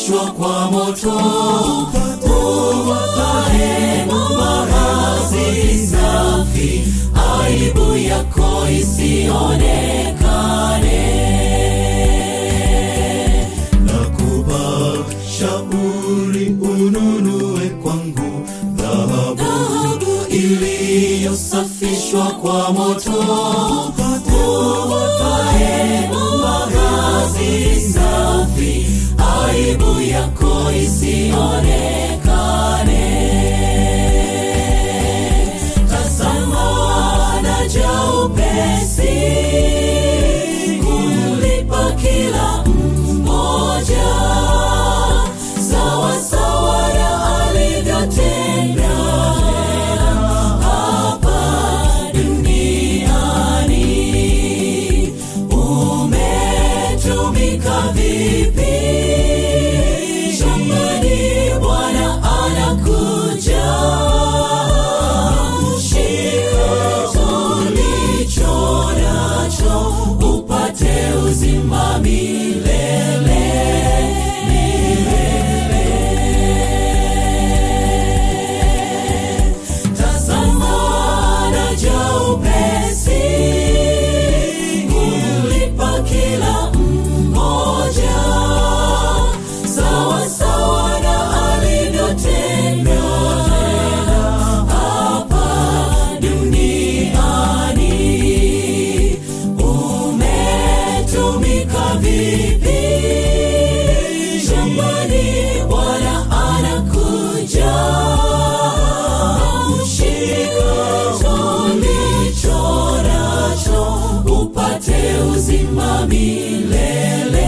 yaliyosafishwa kwa moto uvae mavazi safi aibu yako isionekane nakupa shauri ununue kwangu dhahabu dhahabu iliyosafishwa kwa moto uvae mavazi safi aibu yako isionekane tazama naja upesi kumlipa kila mmoja sawa sawa na alivyotenda hapa duniani umetumika vipi shambani bwana anakuja shika ulicho nacho upate uzima milele milele tazama naja upesi kumlipa kila mmoja sawa sawa na alivyotenda hapa duniani umetumika vipi shambani bwana anakuja shika ulicho nacho upate uzima milele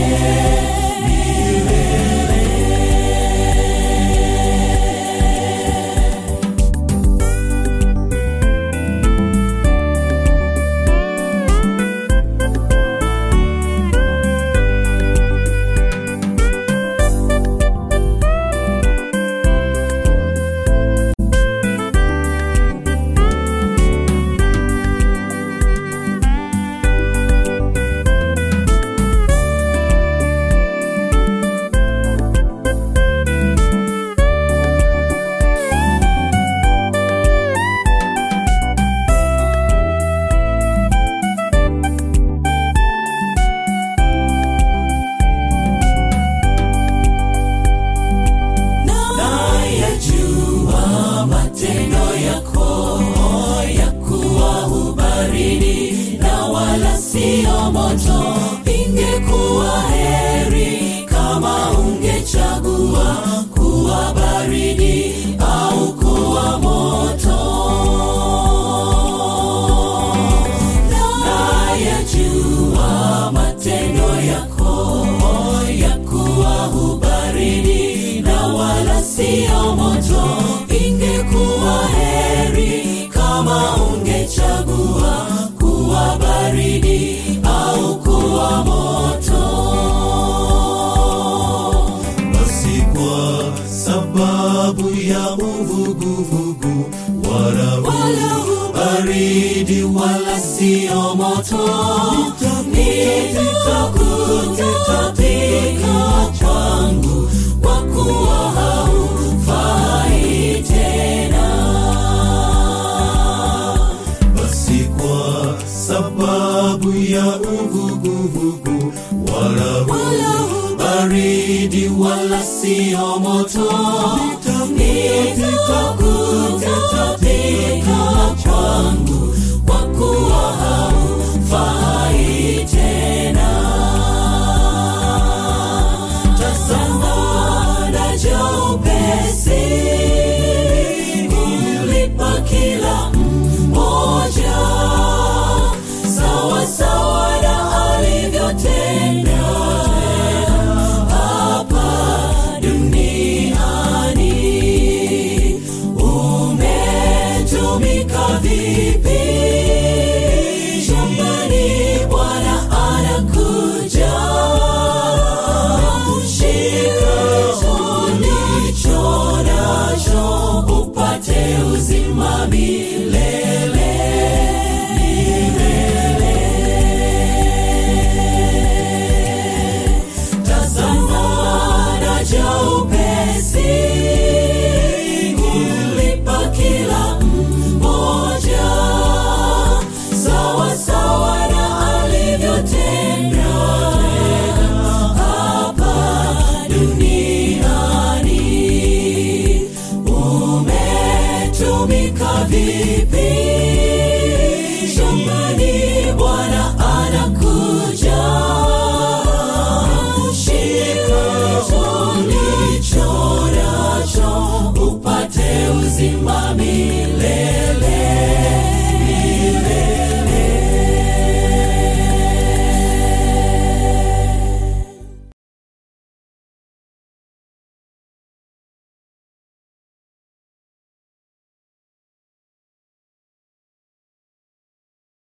milele nayajua matendo yako ya kuwa hubaridi na wala sio moto ingekuwa heri kama ungechagua kuwa baridi au kuwa moto nayajua matendo yako ya kuwa hubaridi na wala sio moto ingekuwa heri kama ungechagua kuwa baridi au kuwa moto basi kwa sababu ya uvuguvugu wala wala baridi wala sio moto nitakutapika kwangu kwa kuwa haufai tena basi kwa sababu ya uvuguvugu wala wala baridi wala sio moto nitakutapika kwangu kwa kuwa haufai